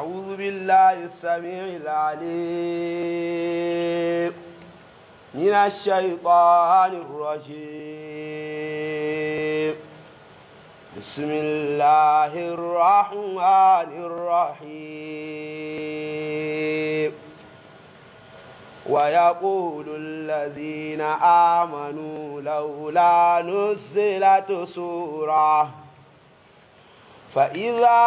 أعوذ بالله السميع العليم من الشيطان الرجيم بسم الله الرحمن الرحيم ويقول الذين آمنوا لولا نزلت سورة فإذا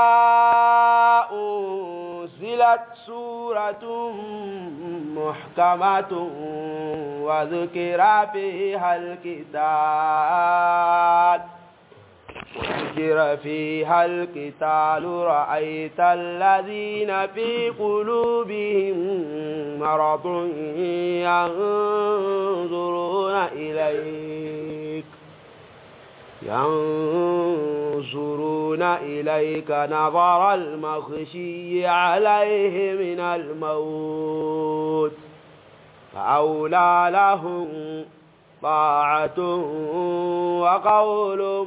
أنزلت سورة محكمة وذكر فيها الكتاب وذكر فيها القتال رأيت الذين في قلوبهم مرض ينظرون إليك ينظرون إليك نظر المخشي عليه من الموت فأولى لهم طاعة وقول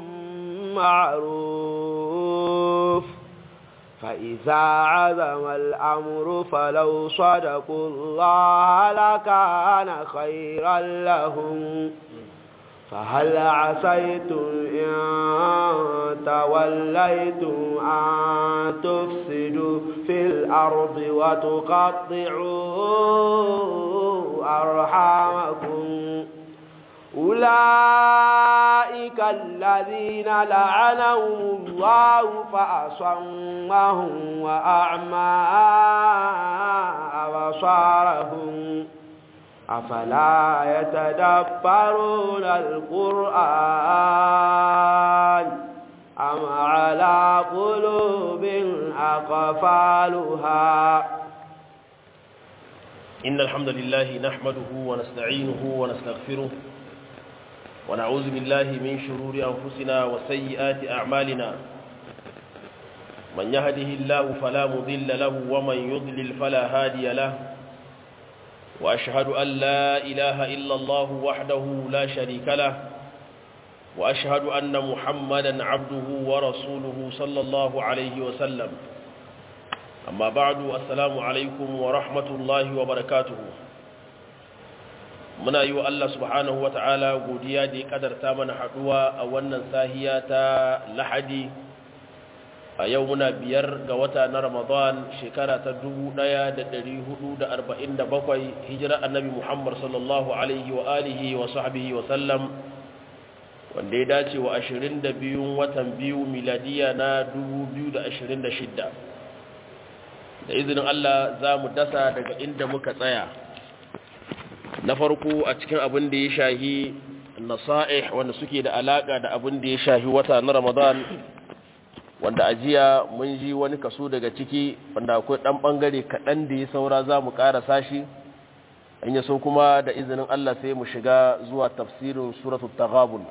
معروف فإذا عزم الأمر فلو صدقوا الله لكان خيرا لهم فهل عسيتم إن توليتم أن تفسدوا في الأرض وتقطعوا أرحامكم أولئك الذين لعنهم الله فأصمهم وأعمى أبصارهم أفلا يتدبرون القرآن أم على قلوب أقفالها إن الحمد لله نحمده ونستعينه ونستغفره ونعوذ بالله من شرور أنفسنا وسيئات أعمالنا من يهده الله فلا مضل له ومن يضلل فلا هادي له وأشهد أن لا إله إلا الله وحده لا شريك له وأشهد أن محمدا عبده ورسوله صلى الله عليه وسلم أما بعد السلام عليكم ورحمة الله وبركاته muna yi wa Allah subhanahu wa ta'ala godiya da ya kadarta mana haduwa a wannan sahiya ta lahadi a yau muna biyar ga wata na ramadan shekara ta 1447 hijira annabi muhammad sallallahu alaihi wa alihi wa sahbihi wa sallam wanda ya dace wa 22 watan biyu miladiya na 2026 da izinin Allah za mu dasa daga inda muka tsaya na farko a cikin abin da ya shahi nasa'ih wanda suke da alaka da abin da ya shahi wata na Ramadan wanda ajiya mun ji wani kaso daga ciki wanda akwai dan bangare kaɗan da ya saura za mu ƙarasa shi in ya so kuma da izinin Allah sai mu shiga zuwa tafsirin suratul taghabun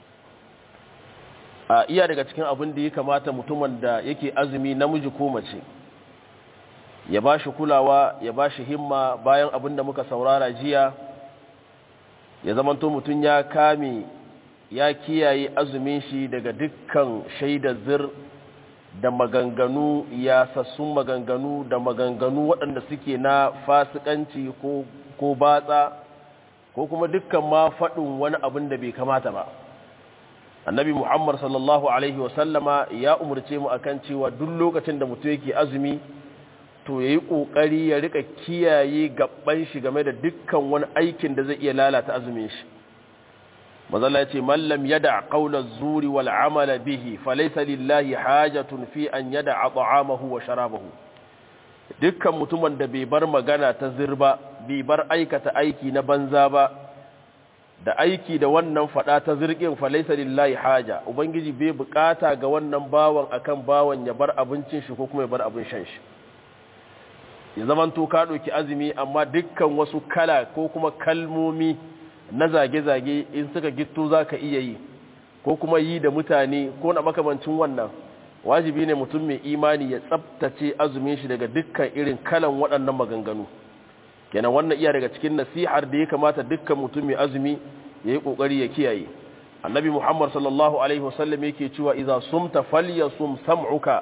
a iya daga cikin abin da ya kamata mutumin da yake azumi namiji ko mace ya ba shi kulawa ya ba shi himma bayan abin da muka saurara jiya ya zamanto mutum ya kame ya kiyaye azumin shi daga dukkan shaida zir da maganganu ya sassun maganganu da maganganu waɗanda suke na fasikanci ko, ko batsa ko kuma dukkan ma faɗin wani abin da bai kamata ba annabi muhammad sallallahu alaihi wasallama ya umarce mu akan cewa duk lokacin da mutum yake azumi to ya yi ƙoƙari ya rika kiyaye gaban shi game da dukkan wani aikin da zai iya lalata azumin shi mazala ya ce mallam yada ƙaunar zuri wal amala bihi falaisa lillahi hajatun fi an yada a ta'amahu wa sharabahu dukkan mutumin da bai bar magana ta zirba bai bar aikata aiki na banza ba da aiki da wannan fada ta zirgin falaisa lillahi haja ubangiji bai bukata ga wannan bawan akan bawan ya bar abincin shi ko kuma ya bar abin shan shi ya zaman to ka ɗauki azumi amma dukkan wasu kala ko kuma kalmomi na zage-zage in suka gitto za ka iya yi ko kuma yi da mutane ko na makamancin wannan wajibi ne mutum mai imani ya tsabtace azumin shi daga dukkan irin kalan waɗannan maganganu kenan wannan iya daga cikin nasihar da ya kamata dukkan mutum mai azumi ya yi ƙoƙari ya kiyaye annabi muhammad sallallahu alaihi wasallam yake cewa idza sumta falyasum sam'uka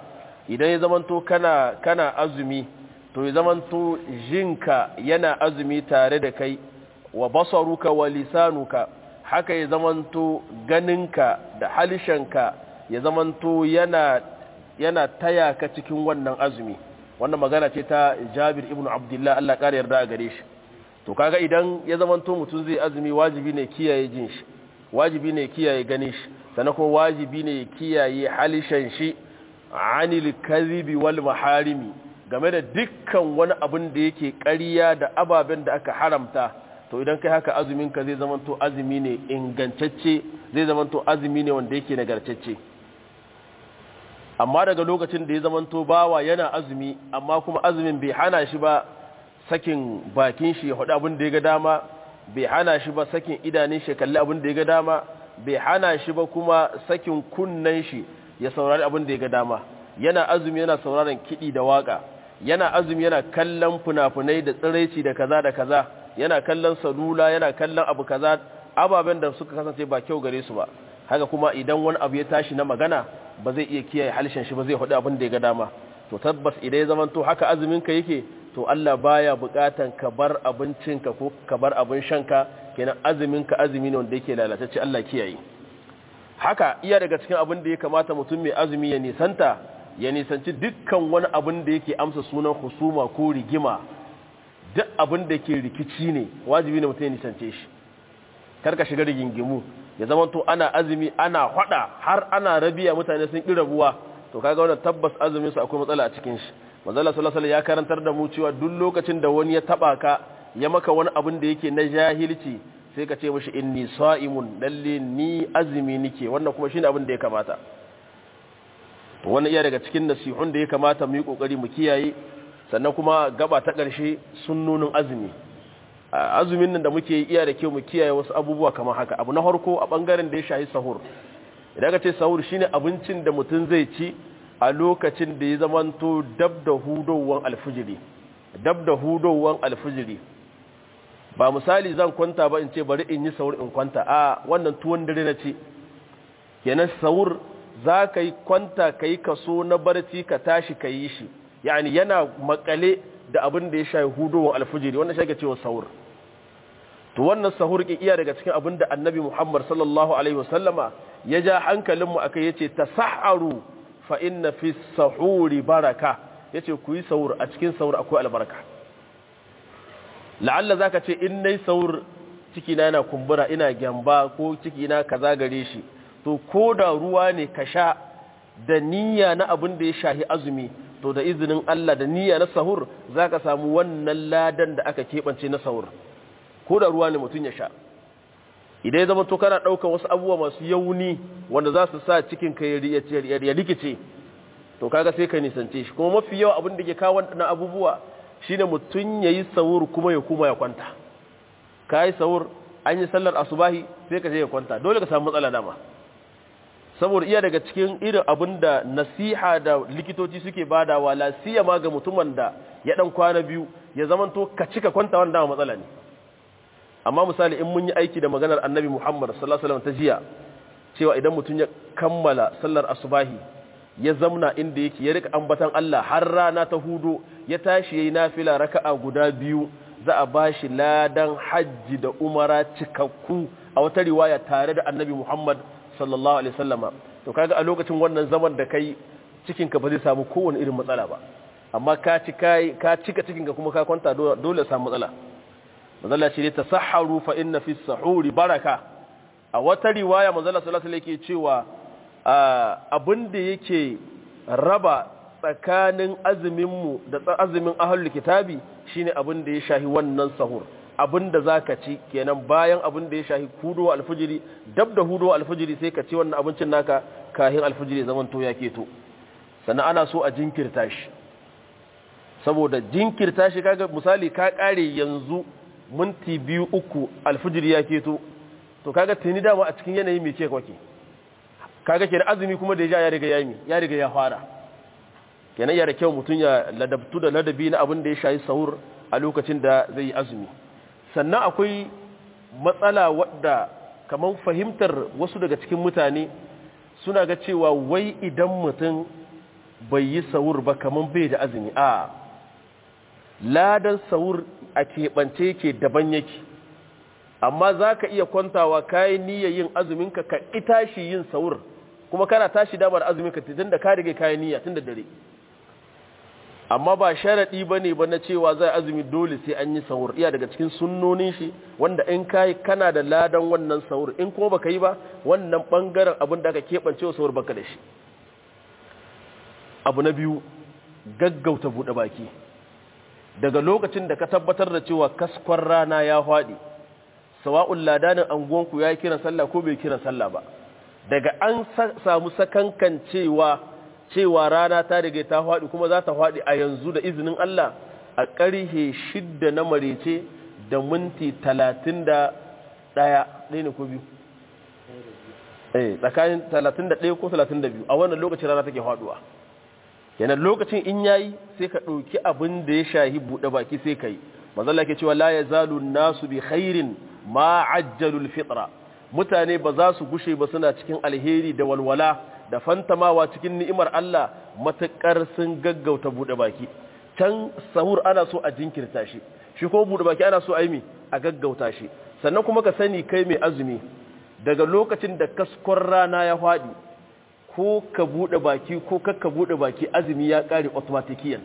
idan ya zamanto kana kana azumi to ya zamanto jinka yana azumi tare da kai wa basaruka wa lisanuka haka ya zamanto ganinka da halishanka ya zamanto yana yana taya ka cikin wannan azumi wannan magana ce ta Jabir ibn Abdullah Allah ƙara yarda a gare shi to kaga idan ya zamanto mutum zai azumi wajibi ne kiyaye jin shi wajibi ne kiyaye ganin shi sannan kuma wajibi ne kiyaye halishan shi anil kadhibi wal maharimi game da dukkan wani abin da yake ƙarya da ababen da aka haramta to idan kai haka azumin ka zai zamanto azumi ne ingantacce zai zamanto azumi ne wanda yake nagartacce amma daga lokacin da ya zamanto bawa yana azumi amma kuma azumin bai hana shi ba sakin bakin shi ya hudu abin da ya ga dama bai hana shi ba sakin idanun shi kalli abin da ya ga dama bai hana shi ba kuma sakin kunnen shi ya saurari abin da ya ga dama yana azumi yana sauraron kiɗi da waka yana azumi yana kallon funafunai da tsiraici da kaza da kaza yana kallon salula yana kallon abu kaza ababen da suka kasance ba kyau gare su ba haka kuma idan wani abu ya tashi na magana ba zai iya kiyaye halishin shi ba zai hudu abin da ya ga dama to tabbas idan ya zama to haka azumin ka yake to Allah baya bukatan ka bar abincinka ko ka bar abin shanka kenan azumin ka azumi ne wanda yake lalatacce Allah kiyaye haka iya daga cikin abin da ya kamata mutum mai azumi ya nisanta ya nisanci dukkan wani abin da yake amsa sunan husuma ko rigima duk abin da ke rikici ne wajibi ne mutum ya nisance shi karka shiga rigingimu ya zama to ana azumi ana hada har ana rabiya mutane sun ƙi rabuwa to kaga wannan tabbas azumin su akwai matsala a cikin shi manzala sallallahu alaihi ya karantar da mu cewa duk lokacin da wani ya taba ka ya maka wani abin da yake na jahilci sai ka ce mishi inni sa'imun lalle ni azumi nike wannan kuma shine abin da ya kamata wannan iya daga cikin nasihun da ya kamata mu yi kokari mu kiyaye sannan kuma gaba ta ƙarshe sunnonin azumi azumin nan da muke iya da kyau mu kiyaye wasu abubuwa kamar haka abu na farko a bangaren da ya shahi sahur idan ka ce sahur shine abincin da mutum zai ci a lokacin da ya zamanto dab da hudowar alfijiri dab da hudowar alfijiri ba misali zan kwanta ba in ce bari in yi sahur in kwanta a wannan tuwon dare na ce kenan sahur za ka yi kwanta ka yi kaso na barci ka tashi ka yi shi yani yana makale da abin da ya shayi hudowar alfijiri wannan shi cewa sahur to wannan sahur ke iya daga cikin abin da annabi muhammad sallallahu alaihi wasallama ya ja hankalinmu aka yace tasahharu fa inna fi sahuri baraka yace ku yi sahur a cikin sahur akwai albarka la'alla zaka ce in nayi sahur ciki na yana kumbura ina gyamba ko ciki na kaza gare shi to ko da ruwa ne ka sha da niyya na abin da ya shahi azumi to da izinin Allah da niyya na sahur zaka samu wannan ladan da aka keɓance na sahur ko da ruwa ne mutum ya sha idan ya zama to kana ɗaukar wasu abubuwa masu yauni wanda za su sa cikin ka ya rikice to kaga sai ka nisance shi kuma mafi yawa abin da ke kawo waɗannan abubuwa shine mutum ya yi sahur kuma ya kuma ya kwanta ka yi sahur an yi sallar asubahi sai ka je ya kwanta dole ka samu matsala dama saboda iya daga cikin irin abin da nasiha da likitoci suke badawa la siyama ga mutumin da ya dan kwana biyu ya zamanto ka cika kwanta wanda dama matsala ne amma misali in mun yi aiki da maganar annabi Muhammad sallallahu alaihi wasallam ta jiya cewa idan mutum ya kammala sallar asubahi ya zamna inda yake ya rika ambatan Allah har rana ta hudo ya tashi yayi nafila raka'a guda biyu za a bashi ladan hajji da umara cikakku a wata riwaya tare da annabi Muhammad sallallahu alaihi wasallama to kaga a lokacin wannan zaman da kai cikin ka ba zai samu kowane irin matsala ba amma ka ci kai ka cika cikin ka kuma ka kwanta dole samu matsala manzala ce ta saharu fa inna fi sahuri baraka a wata riwaya manzala sallallahu alaihi yake cewa abin da yake raba tsakanin azumin mu da azumin ahlul kitabi shine abin da ya shahi wannan sahur abin da zaka ci kenan bayan abin da ya shahi hudo alfijiri dab da hudo alfijiri sai ka ci wannan abincin naka kahin alfijiri zaman to ya keto sannan ana so a jinkirta shi saboda jinkirta shi kaga misali ka kare yanzu minti biyu uku alfijir ya keto to kaga tuni dama a cikin yanayi mai ce kwake kaga kenan azumi kuma da ya ya riga ya yi ya riga ya fara kenan ya da kyau mutum ya ladabtu da ladabi na abin da ya shayi sahur a lokacin da zai yi azumi sannan akwai matsala wadda kamar fahimtar wasu daga cikin mutane suna ga cewa wai idan mutum bai yi sahur ba kaman bai da azumi a ladan sahur a keɓance yake daban yake amma za ka iya kwantawa kayan niyyar yin azuminka ka itashi yin sahur kuma kana tashi dama da azuminka tun da ka rige kayan niyya tun da dare amma ba sharaɗi ba ne ba na cewa zai azumi dole sai an yi sahur iya daga cikin sunnonin shi wanda in kayi kana da ladan wannan sahur in kuma baka yi ba wannan ɓangaren abin da aka keɓance wa sahur baka da shi abu na biyu gaggauta buɗe baki daga lokacin da ka tabbatar da cewa kaskon rana ya faɗi sawa'un ladanin anguwanku ya yi kiran sallah ko bai kiran sallah ba daga an samu sakankan cewa cewa rana ta riga ta faɗi kuma za ta faɗi a yanzu da izinin Allah a ƙarhe shidda na marece da minti talatin da ɗaya ɗaya ne ko biyu eh tsakanin talatin da ɗaya ko talatin da biyu a wannan lokacin rana take faɗuwa yanar lokacin in yayi sai ka ɗauki abin da ya shahi buɗe baki sai ka yi mazalla ke cewa la ya zalu nasu bi khairin ma ajjalul fitra mutane ba za su gushe ba suna cikin alheri da walwala da fantamawa cikin ni'imar Allah matuƙar sun gaggauta buɗe baki can sahur ana so a jinkirta shi shi ko buɗe baki ana so a yi mi a gaggauta shi sannan kuma ka sani kai mai azumi daga lokacin da kaskon rana ya faɗi ko ka buɗe baki ko kakka buɗe baki azumi ya ƙare automatikiyan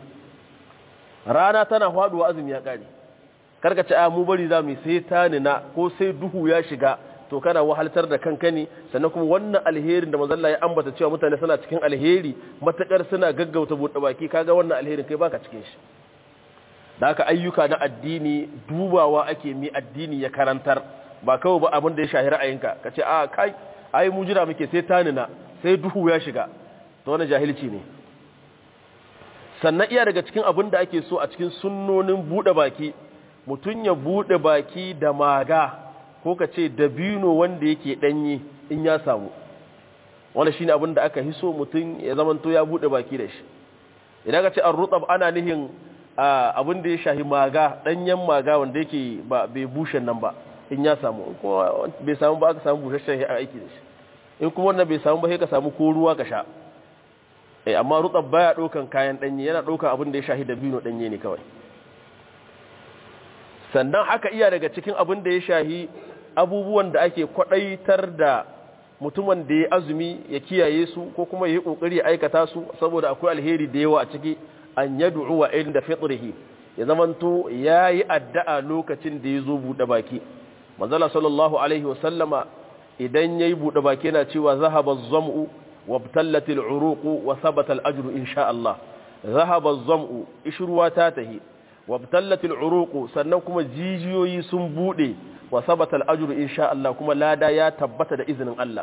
rana tana faɗuwa azumi ya ƙare karka ce a mu bari za mu sai ta nina ko sai duhu ya shiga to kana wahaltar da kanka ne sannan kuma wannan alherin da mazalla ya ambata cewa mutane suna cikin alheri matakar suna gaggauta buɗe baki kaga wannan alherin kai baka cikin shi da haka ayyuka na addini dubawa ake mi addini ya karantar ba kawai ba abin da ya shahi ra'ayinka ka ce a kai ai mu jira muke sai tanina sai duhu ya shiga to wannan jahilci ne sannan iya daga cikin abin da ake so a cikin sunnonin buɗe baki mutum ya buɗe baki da maga ko ka ce dabino wanda yake ɗanye in ya samu wanda shine abin da aka hiso mutum ya zamanto ya buɗe baki da shi idan ka ce an rutsab ana nihin abin da ya shahi maga ɗanyen maga wanda yake ba bai bushe nan ba in ya samu kuma bai samu ba aka samu busasshen ya aiki da shi in kuma wannan bai samu ba sai ka samu ko ruwa ka sha eh amma rutsab baya ɗaukan kayan ɗanye yana ɗaukan abin da ya shahi dabino ɗanye ne kawai sannan haka iya daga cikin abin da ya shahi abubuwan da ake kwadaitar da mutumin da ya azumi ya kiyaye su ko kuma ya yi kokari ya aikata su saboda akwai alheri da yawa a ciki an yad'u wa inda fitrihi ya zamanto yayi addu'a lokacin da ya zo bude baki manzala sallallahu alaihi wa sallama idan yayi bude baki yana cewa zahaba az-zam'u wabtallat al-uruq wa thabata al-ajru insha Allah zahaba az-zam'u ishruwa ta tahi wabtallat al-uruq sannan kuma jijiyoyi sun bude wa sabata al-ajru insha Allah kuma lada ya tabbata da izinin Allah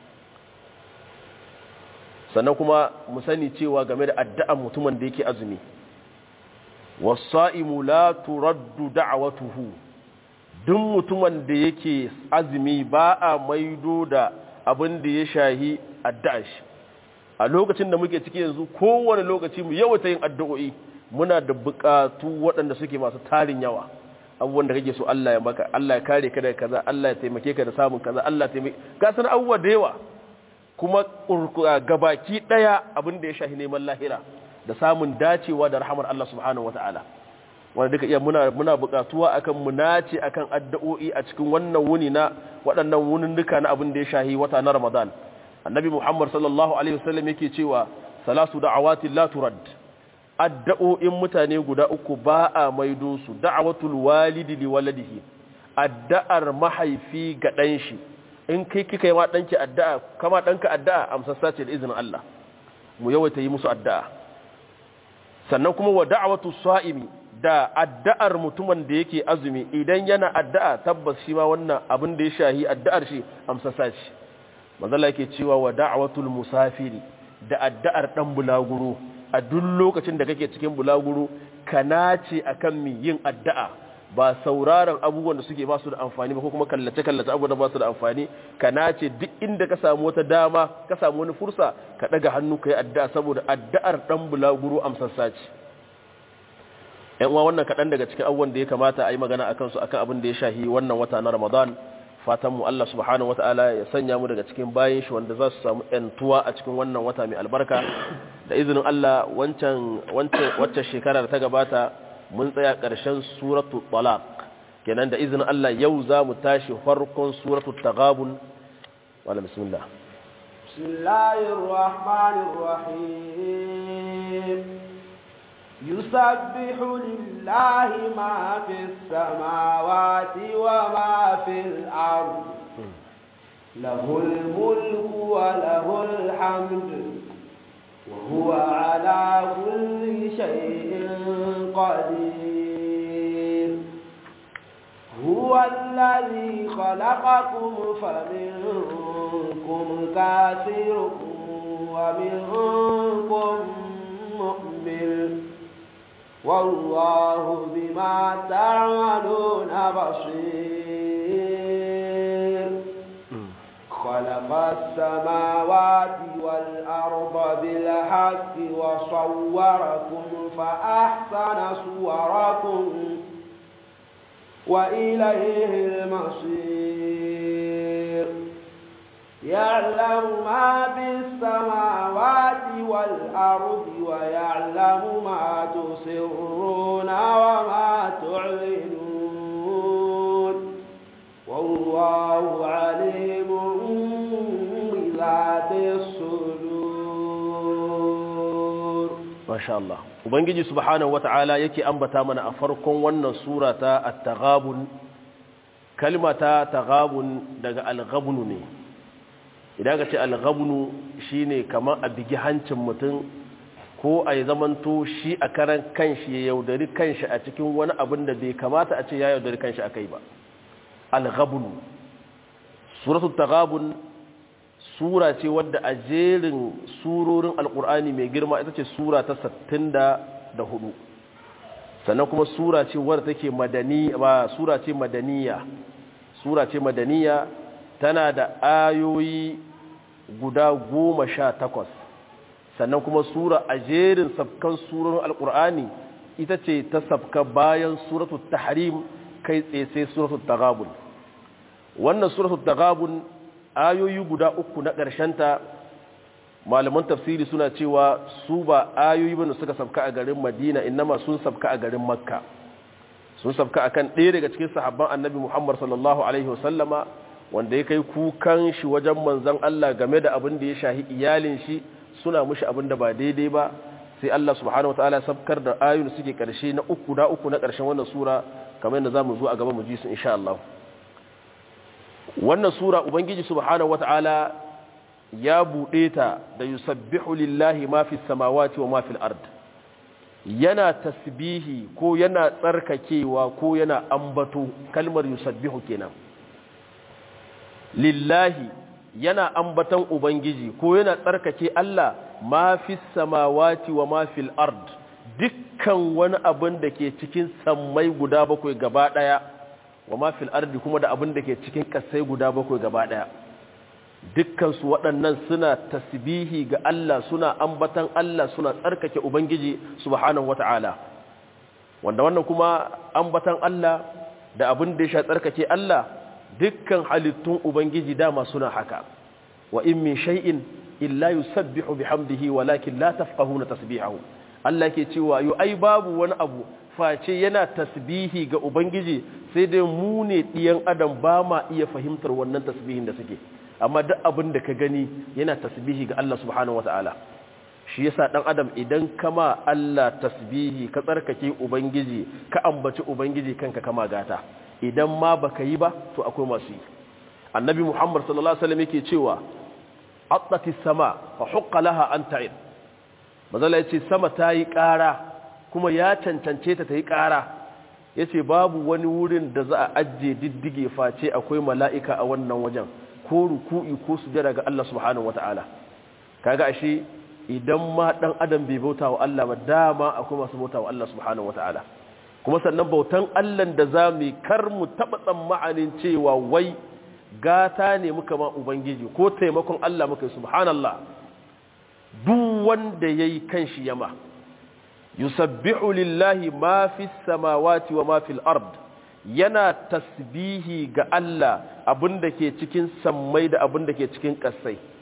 sannan kuma mu sani cewa game da addu'an mutumin da yake azumi was-sa'imu la turaddu da'watuhu duk mutumin da yake azumi ba a maido da abin da ya shahi addu'ar shi a lokacin da muke ciki yanzu kowane lokaci mu yawaita yin addu'o'i muna da bukatu waɗanda suke masu tarin yawa abubuwan da kake so Allah ya maka Allah ya kare ka daga kaza Allah ya taimake ka da samun kaza Allah ya taimake ka san abubuwa da yawa kuma gabaki daya abin da ya shahi neman lahira da samun dacewa da rahamar Allah subhanahu wataala wanda duka iya muna muna bukatuwa akan mu nace akan addu'o'i a cikin wannan wuni na waɗannan wunin duka na abin da ya shahi wata na Ramadan annabi Muhammad sallallahu alaihi wasallam yake cewa salasu da'awati la turad addu'o'in mutane guda uku ba a maido su da'awatul walidi li waladihi addu'ar mahaifi ga dan shi in kai kika yi wa danki addu'a kama danka addu'a amsassa ce da izinin Allah mu yawaita yi musu addu'a sannan kuma wa da'awatu sa'imi da addu'ar mutumin da yake azumi idan yana addu'a tabbas shi ma wannan abin da ya shahi addu'ar shi amsassa ce manzala yake cewa wa da'awatul musafiri da addu'ar dan bulaguro a duk lokacin da kake cikin bulaguro ka nace akan mi yin addu'a ba sauraron abubuwan da suke ba su da amfani ba ko kuma kallace kallace abubuwan da ba su da amfani ka nace duk inda ka samu wata dama ka samu wani fursa ka daga hannu ka yi addu'a saboda addu'ar dan bulaguro amsassa ce ƴan uwa wannan kaɗan daga cikin abubuwan da ya kamata a yi magana akan su akan abin da ya shahi wannan wata na ramadan fatan mu Allah subhanahu wataala ya sanya mu daga cikin bayin shi wanda za su samu ƴantuwa a cikin wannan wata mai albarka da izinin Allah wancan wancan wacce shekara da ta gabata mun tsaya ƙarshen suratu talaq kenan da izinin Allah yau za mu tashi farkon suratu taghabun wala bismillah bismillahir rahmanir rahim yusabbihu lillahi ma fis samawati wa ma fil ard lahul mulku wa lahul hamdu وهو على كل شيء قدير هو الذي خلقكم فمنكم كافر ومنكم مؤمن والله بما تعملون بصير خلق السماوات والأرض بالحق وصوركم فأحسن صوركم وإليه المصير يعلم ما في السماوات والأرض ويعلم ما تسرون وما تعلنون والله عليم بذات الصدور ما شاء الله ubangiji subhanahu wata'ala yake ambata mana a farkon wannan sura ta at-taghabun kalma ta taghabun daga al-ghabnu ne idan ka ce al-ghabnu shine kamar a bigi hancin mutum ko a yi zamanto shi a karan kanshi ya yaudari kanshi a cikin wani abin da bai kamata a ce ya yaudari kanshi a kai ba al-ghabnu suratul taghabun sura ce wadda a jerin surorin alkur'ani mai girma ita ce sura ta 64 sannan kuma sura ce wadda take madani ba sura ce madaniya sura ce madaniya tana da ayoyi guda goma sha takwas sannan kuma sura a jerin sabkan surorin alkur'ani ita ce ta sabka bayan suratul tahrim kai tsaye sai suratul taghabun wannan suratul taghabun ayoyi guda uku na ta malaman tafsiri suna cewa su ba ayoyi bane suka sabka a garin madina innama sun sabka a garin makka sun sabka akan ɗaya daga cikin sahabban annabi muhammad sallallahu alaihi wasallama wanda ya kai kukan shi wajen manzon allah game da abin da ya shahi iyalin shi suna mushi abin da ba daidai ba sai allah subhanahu wa ta'ala sabkar da ayoyin suke karshe na uku da uku na karshen wannan sura kamar yadda zamu zo a gaba mu ji su insha Allah wannan sura ubangiji subhanahu wata'ala ya buɗe ta da yusabbihu lillahi ma fi samawati wa ma fil ard yana tasbihi ko yana tsarkakewa ko yana ambato kalmar yusabbihu kenan lillahi yana ambatan ubangiji ko yana tsarkake Allah ma fi samawati wa ma fil ard dukkan wani abin da ke cikin sammai guda bakwai gaba daya wa ma fil ardi kuma da abin da ke cikin kasai guda bakwai gaba daya dukkansu waɗannan suna tasbihi ga Allah suna ambatan Allah suna tsarkake ubangiji subhanahu wata'ala wanda wannan kuma ambatan Allah da abin da ya sha tsarkake Allah dukkan halittun ubangiji dama suna haka wa in min shay'in illa yusabbihu bihamdihi walakin la tafqahuna tasbihahu Allah ke cewa yo ai babu wani abu face yana tasbihi ga ubangiji sai dai mu ne ɗiyan adam ba ma iya fahimtar wannan tasbihin da suke amma duk abin da ka gani yana tasbihi ga Allah subhanahu wataala shi yasa dan adam idan kama Allah tasbihi ka tsarkake ubangiji ka ambaci ubangiji kanka kama gata idan ma baka yi ba to akwai masu yi annabi muhammad sallallahu alaihi wasallam yake cewa attati sama fa huqqa laha an ta'id mazala yace sama ta yi ƙara kuma ya cancance ta ta yi ƙara ya ce babu wani wurin da za a ajiye diddige face akwai mala'ika a wannan wajen ko ruku'i ko sujada ga Allah subhanahu wata'ala kaga ashe idan ma ɗan adam bai bauta wa Allah ba dama akwai masu bauta wa Allah subhanahu wata'ala kuma sannan bautan Allah da za mu kar mu taɓa tsammanin cewa wai gata ne muka ma ubangiji ko taimakon Allah muka yi subhanallah duk wanda yayi kanshi yama yusabbihu lillahi ma fi samawati wa ma fil ard yana tasbihi ga Allah abinda ke cikin sammai da abinda ke cikin ƙasai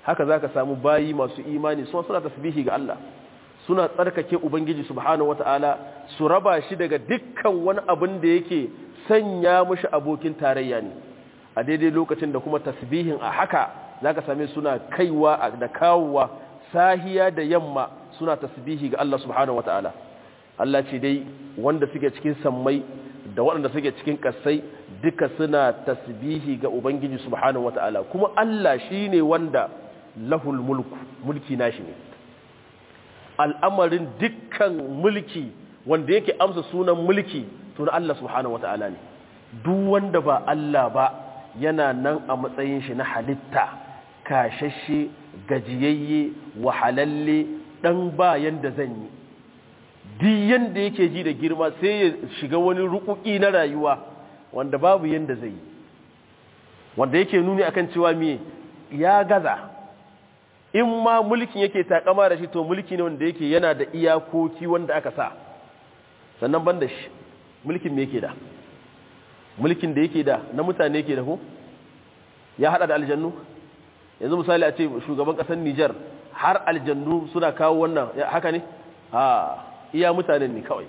haka zaka samu bayi masu imani suna suna tasbihi ga Allah suna tsarkake ubangiji subhanahu wataala su raba shi daga dukkan wani abin da yake sanya mushi abokin tarayya ne a daidai lokacin da kuma tasbihin a haka zaka same suna kaiwa da kawowa sahiya da yamma suna tasbihi ga Allah subhanahu wataala Allah ce dai wanda suke cikin sammai da waɗanda suke cikin ƙasai duka suna tasbihi ga Ubangiji subhanahu wata'ala kuma Allah shi ne wanda lahul mulku mulki nashi ne al'amarin dukkan mulki wanda yake amsa sunan mulki tun Allah subhanahu wata'ala ne duk wanda ba Allah ba yana nan a matsayin shi na halitta kashashe gajiyayye wahalalle dan bayan da zan yi duk yanda yake ji da girma sai ya shiga wani rukuki na rayuwa wanda babu yanda zai yi wanda yake nuni akan cewa me ya gaza in ma mulkin yake takama da shi to mulki ne wanda yake yana da iyakoki wanda aka sa sannan ban da shi mulkin me yake da mulkin da yake da na mutane yake da ko ya hada da aljannu yanzu misali a ce shugaban kasar Nijar har aljannu suna kawo wannan haka ne ha iya mutanen ne kawai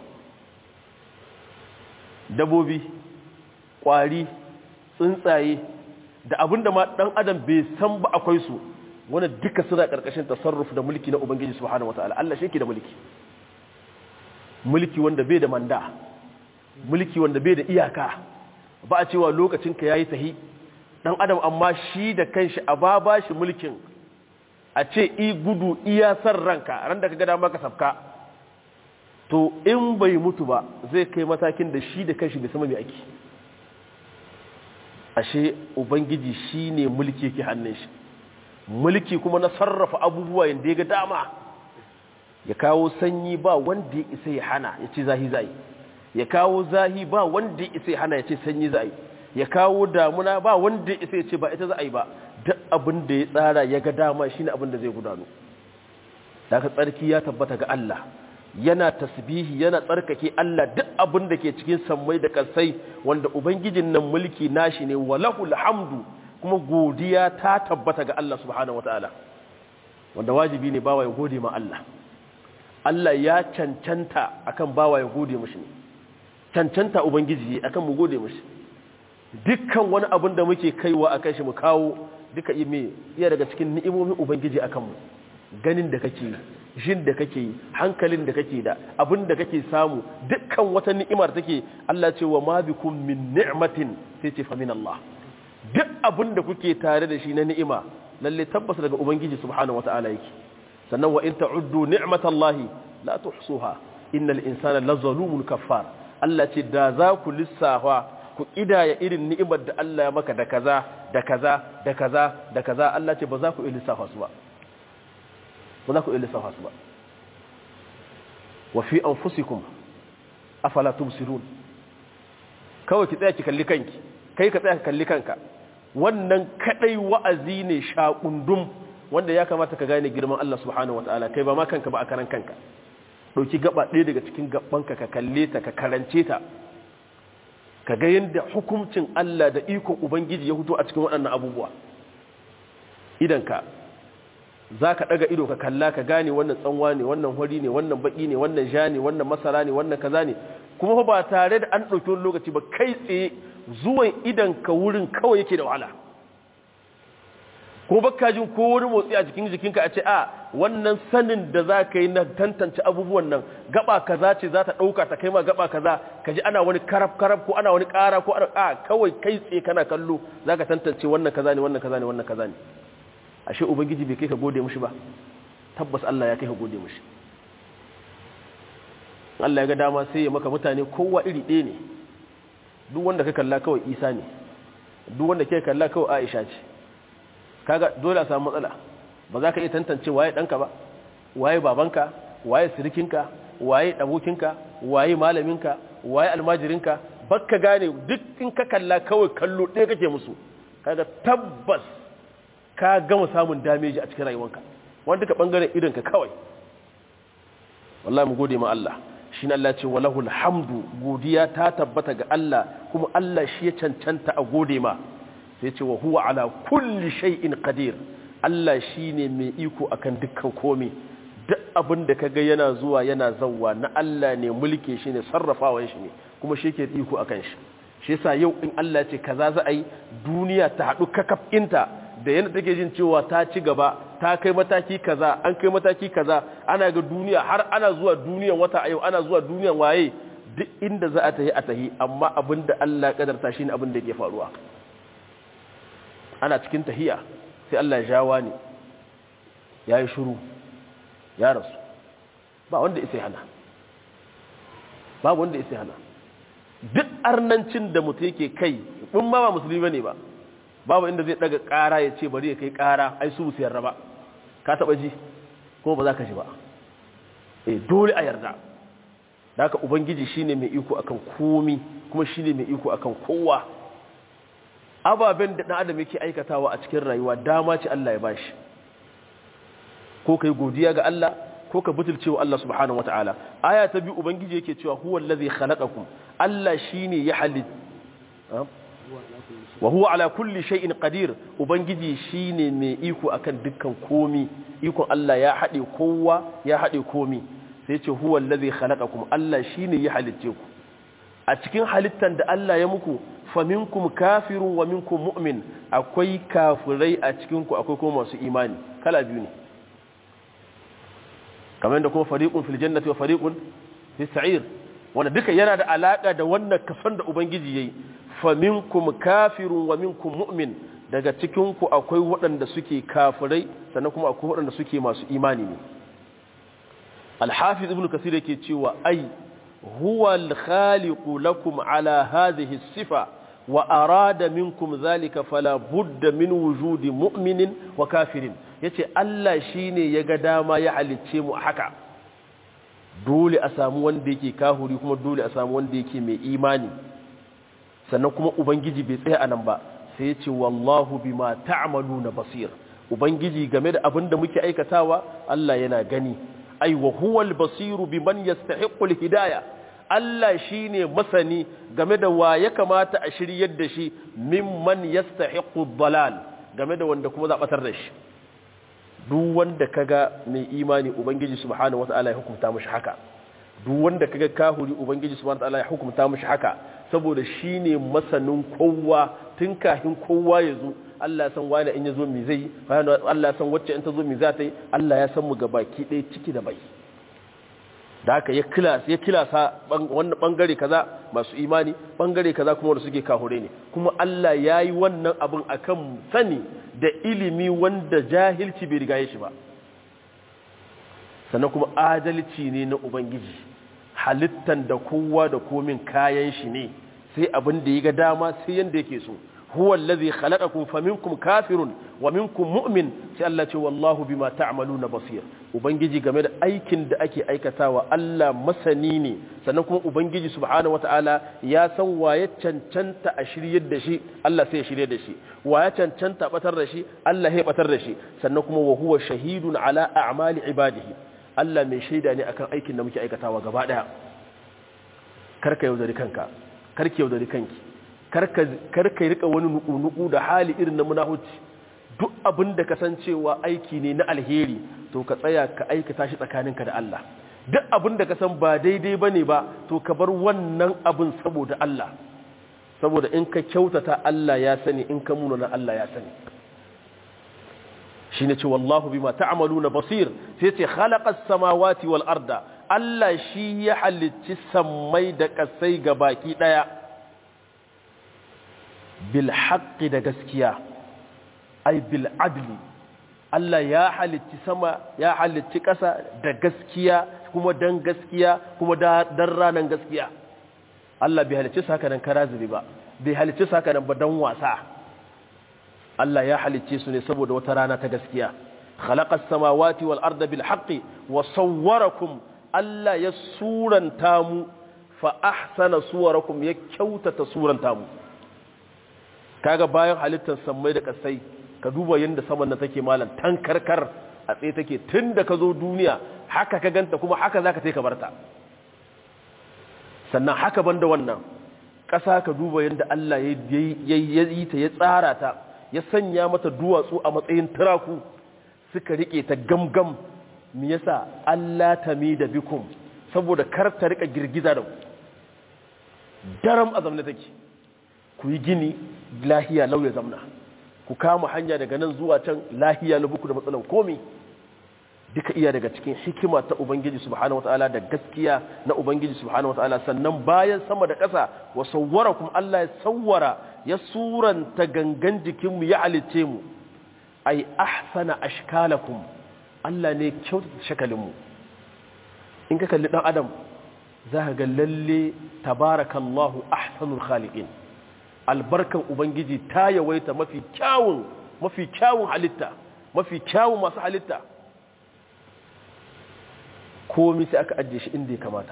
dabobi kwari tsuntsaye da abinda ma dan adam bai san ba akwai su wanda duka suna karkashin tasarruf da mulki na ubangiji subhanahu wataala Allah shi ke da mulki mulki wanda bai da manda mulki wanda bai da iyaka ba a cewa lokacin ka yayi tahi dan adam amma shi da kanshi a ba ba shi mulkin a ce i gudu iya san ranka ran da kaga dama ka sabka to in bai mutu ba zai kai matakin da shi da kanshi bai sama mai aiki ashe ubangiji shine mulki yake hannun shi mulki kuma na sarrafa abubuwa yadda ya ga dama ya kawo sanyi ba wanda ya isa ya hana ya ce zahi zai ya kawo zahi ba wanda ya isa ya hana ya ce sanyi zai ya kawo damuna ba wanda ya isa ya ce ba ita za a yi ba duk abin da ya tsara ya ga dama shine abin da zai gudanu daga tsarki ya tabbata ga Allah yana tasbihi yana tsarkake Allah duk abin da ke cikin sammai da kasai wanda ubangijin nan mulki nashi ne walahul hamdu kuma godiya ta tabbata ga Allah subhanahu wataala wanda wajibi ne bawa ya gode ma Allah Allah ya cancanta akan bawa ya gode mishi ne cancanta ubangiji akan mu gode mishi dukkan wani abin da muke kaiwa akan shi mu kawo duka ime iya daga cikin ni'imomin ubangiji akan mu ganin da kake jin da kake yi hankalin da kake da abin da kake samu dukkan wata ni'imar take Allah ce wa ma bikum min ni'matin sai ce fa min Allah duk abin da kuke tare da shi na ni'ima lalle tabbas daga ubangiji subhanahu wata'ala yake sannan wa in ta'uddu ni'matallahi la tuhsuha innal insana lazalumun kaffar Allah ce da za ku lissafa ku idaya irin ni'imar da Allah ya maka da kaza da kaza da kaza da kaza Allah ce ba za ku iya lissafa su ba ba za ku iya lissafa su ba wa fi anfusikum afala tubsirun kawai ki tsaya ki kalli kanki kai ka tsaya ka kalli kanka wannan kadai wa'azi ne shakundum wanda ya kamata ka gane girman Allah subhanahu wataala kai ba ma kanka ba a karan kanka dauki gaba ɗaya daga cikin gabanka ka kalle ta ka karance ta ka ga yadda hukuncin Allah da ikon ubangiji ya fito a cikin waɗannan abubuwa idan ka za ka ɗaga ido ka kalla ka gane wannan tsanwa ne wannan hori ne wannan baƙi ne wannan ja ne wannan masara ne wannan kaza ne kuma ba tare da an ɗauki wani lokaci ba kai tsaye zuwan idan ka wurin kawai yake da wahala ko baka jin ko wani motsi a jikin jikinka a ce a wannan sanin da za ka yi na tantance abubuwan nan gaba kaza ce za ta ɗauka ta kai ma gaba kaza ka ji ana wani karab karab ko ana wani ƙara ko ana a kawai kai tsaye kana kallo za ka tantance wannan kaza ne wannan kaza ne wannan kaza ne ashe ubangiji bai kai ka gode mushi ba tabbas Allah ya kai ka gode mushi Allah ya ga dama sai ya maka mutane kowa iri ɗaya ne duk wanda ka kalla kawai Isa ne duk wanda ke kalla kawai Aisha ce kaga dole a samu matsala ba za ka iya tantance waye ɗanka ba waye babanka waye sirikinka waye ɗabokinka waye malaminka waye almajirinka bakka gane duk in ka kalla kawai kallo ɗaya kake musu kaga tabbas ka gama samun dameji a cikin rayuwanka wanda duka bangaren idonka kawai wallahi mu gode ma Allah shi Allah ce walahu alhamdu godiya ta tabbata ga Allah kuma Allah shi ya cancanta a gode ma sai ce wa huwa ala kulli shay'in qadir Allah shine mai iko akan dukkan komai duk abin da kaga yana zuwa yana zawwa na Allah ne mulke shi ne sarrafawan shi ne kuma shi ke iko akan shi shi yasa yau in Allah ce kaza za a yi duniya ta haɗu kakafinta da yana take jin cewa ta ci gaba ta kai mataki kaza an kai mataki kaza ana ga duniya har ana zuwa duniyan wata a yau ana zuwa duniyan waye duk inda za a tahi a tahi amma abin da Allah kadarta shine abin da ke faruwa ana cikin tahiya sai Allah ya jawa ne yayi shiru ya rasu ba wanda isa hana babu wanda isa hana duk arnancin da mutum yake kai in ma ba musulmi bane ba babu inda zai daga kara ya ce bari ya kai kara ai su su yarda ba ka taba ji ko ba za ka ji ba eh dole a yarda haka ubangiji shine mai iko akan komi kuma shine mai iko akan kowa ababen da dan adam yake aikatawa a cikin rayuwa dama ce Allah ya bashi ko kai godiya ga Allah ko ka butulce wa Allah subhanahu wataala aya ta biyu ubangiji yake cewa huwa allazi khalaqakum Allah shine ya halit wa huwa ala kulli shay'in qadir ubangiji shine mai iko akan dukkan komi ikon Allah ya hade kowa ya hade komi sai ce huwa allazi khalaqakum Allah shine ya halicce ku a cikin halittan da Allah ya muku faminkum kafirun wa minkum mu'min akwai kafirai a cikin ku akwai kuma masu imani kala biyu ne kamar da kuma fariqun fil jannati wa fariqun fis sa'ir wanda duka yana da alaka da wannan kasan da ubangiji yayi faminkum kafirun wa minkum mu'min daga cikin ku akwai waɗanda suke kafirai sannan kuma akwai waɗanda suke masu imani ne al-hafiz ibn kasir yake cewa ai huwa al-khaliqu lakum ala hadhihi sifa wa arada minkum zalika fala budda min wujudi mu'minin wa kafirin yace Allah shine ya ga dama ya halicce mu haka dole a samu wanda yake kahuri kuma dole a samu wanda yake mai imani sannan kuma ubangiji bai tsaya anan ba sai yace wallahu bima ta'maluna basir ubangiji game da abin da muke aikatawa Allah yana gani ai wa huwal basiru biman yastahiqqul hidayah Allah shi ne masani game da wa ya kamata a shiryar da shi mimman yastahiqu dalal game da wanda kuma zabatar da shi duk wanda kaga mai imani ubangiji subhanahu wataala ya hukunta mishi haka duk wanda kaga kahuri ubangiji subhanahu wataala ya hukunta mishi haka saboda shine masanin kowa tun kafin kowa ya zo Allah ya san wani in ya zo mi zai Allah ya san wacce in ta zo mi za ta yi Allah ya san mu gabaki ɗaya ciki da bai da haka ya kilasa ya kilasa wannan bangare kaza masu imani bangare kaza kuma wanda suke kahure ne kuma Allah yayi wannan abin akan sani da ilimi wanda jahilci bai riga shi ba sannan kuma adalci ne na ubangiji halittan da kowa da komin kayan shi ne sai abin da ya ga dama sai yanda yake so huwa allazi khalaqakum faminkum kafirun wa minkum mu'min sai Allah ce wallahu bima ta'maluna basir ubangiji game da aikin da ake aikatawa Allah masani ne sannan kuma ubangiji subhanahu wataala ya san waye cancanta a shiryar da shi Allah sai ya shiryar da shi waye cancanta batar da shi Allah ya batar da shi sannan kuma wa huwa shahidun ala a'mali ibadihi Allah mai shaida ne akan aikin da muke aikatawa gaba daya karka yaudari kanka karki yaudari kanki karka rika wani nuku-nuku da hali irin na munahuci duk abin da kasancewa aiki ne na alheri to ka tsaya ka aikata shi tsakaninka da Allah duk abin da ka san ba daidai bane ba to ka bar wannan abin saboda Allah saboda in ka kyautata Allah ya sani in ka munana Allah ya sani shine ce wallahu bima ta'maluna basir sai ce khalaqas samawati wal arda Allah shi ya halicci sammai da kasai baki daya bil haqqi da gaskiya ai bil adli Allah ya halicci sama ya halicci ƙasa da gaskiya kuma dan gaskiya kuma dan ranan gaskiya Allah bai halicci saka nan karaziri ba bai halicci saka nan ba dan wasa Allah ya halicce su ne saboda wata rana ta gaskiya khalaqas samawati wal arda bil haqqi wa sawwarakum Allah ya suranta mu fa ahsana suwarakum ya kyautata suranta mu kaga bayan halittar sammai da kasai ka duba yadda saman na take malam tankarkar a tsaye take tun da ka zo duniya haka ka ganta kuma haka za ka ka barta sannan haka banda wannan ƙasa ka duba yadda Allah ya yi ta ya tsara ta ya sanya mata duwatsu a matsayin turaku suka rike ta gamgam me yasa Allah tami da bikum saboda kar ta rika girgiza da ku daram a zamna take ku yi gini lahiya lauya zamna ku kama hanya daga nan zuwa can lahiya na buku da matsalan komi duka iya daga cikin hikima ta ubangiji subhanahu wataala da gaskiya na ubangiji subhanahu wataala sannan bayan sama da ƙasa wa sawwarakum Allah ya sawwara ya suranta gangan jikinmu ya halice mu ai ahsana ashkalakum Allah ne kyautata shakalinmu in ka kalli dan adam za ka ga lalle tabarakallahu ahsanul khaliqin albarkan ubangiji ta yawaita mafi kyawun mafi kyawun halitta mafi kyawun masu halitta komi sai aka ajiye shi inda ya kamata